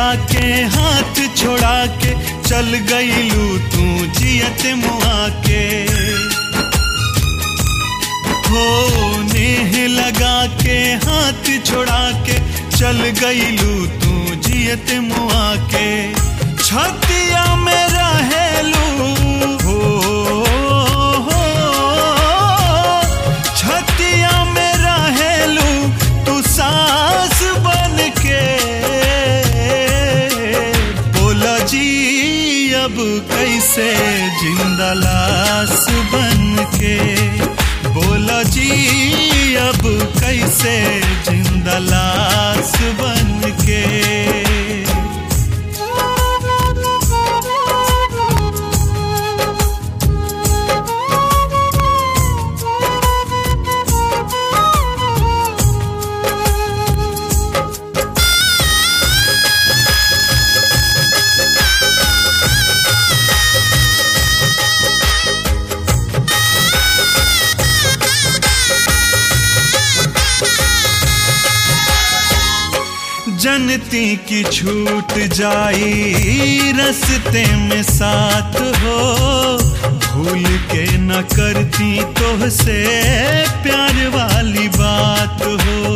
के हाथ छोड़ा के चल गईलू तू जियत मुआ के हो नेह लगा के हाथ छोड़ा के चल गईलू तू जियत मुआ के छतिया में रहेलू हो, हो छतिया में रहेलू तू सास बन के बोला जी अब कैसे जिंदा लाश बन के बोला जी अब कैसे जिंदा लाश बन के जनती की छूट जाई रस्ते में साथ हो भूल के न करती तो से प्यार वाली बात हो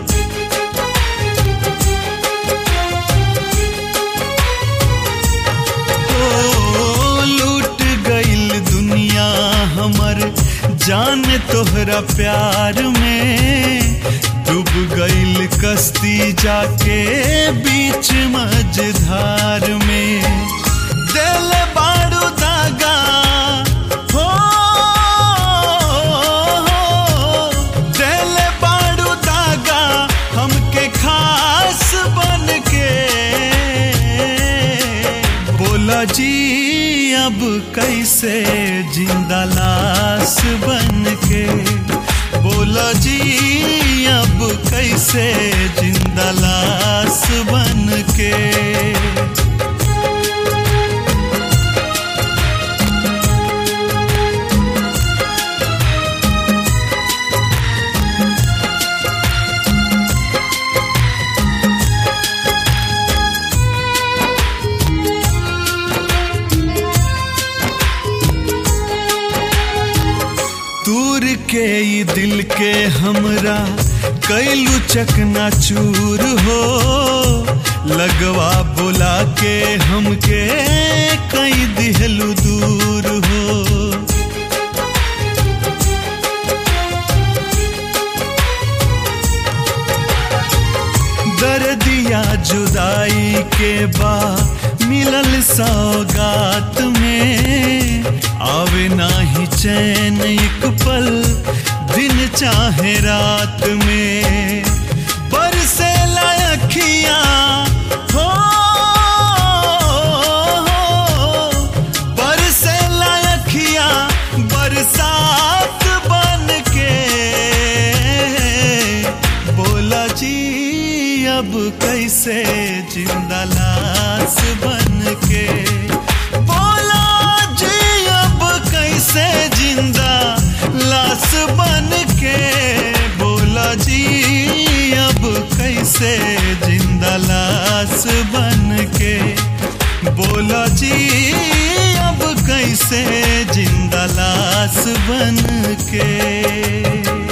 ओ, लूट गईल दुनिया हमर जान तोहरा प्यार में डूब गईल कश्ती जाके बीच मझधार में दिल बाड़ू दागा हो, दिल बाड़ू दागा हमके खास बन के बोला जी अब कैसे जिंदा लाश बन के बोला जी अब कैसे जिंदा लाश बन के दूर के ई दिल के हमरा कैलू चकना चूर हो लगवा बुला के हमके कई दिहलू दूर हो दर्दिया जुदाई के बा मिलल सौगात में आवे नाही चैन एक पल दिन चाहे रात में बरसे लायखिया हो, बरसे लायखिया बरसात बन के बोला जी अब कैसे जिंदा लाश बन के बोला जी अब कैसे जिंदा लाश बन के बोला जी अब कैसे जिंदा लाश बन के बोला जी अब कैसे जिंदा लाश बन के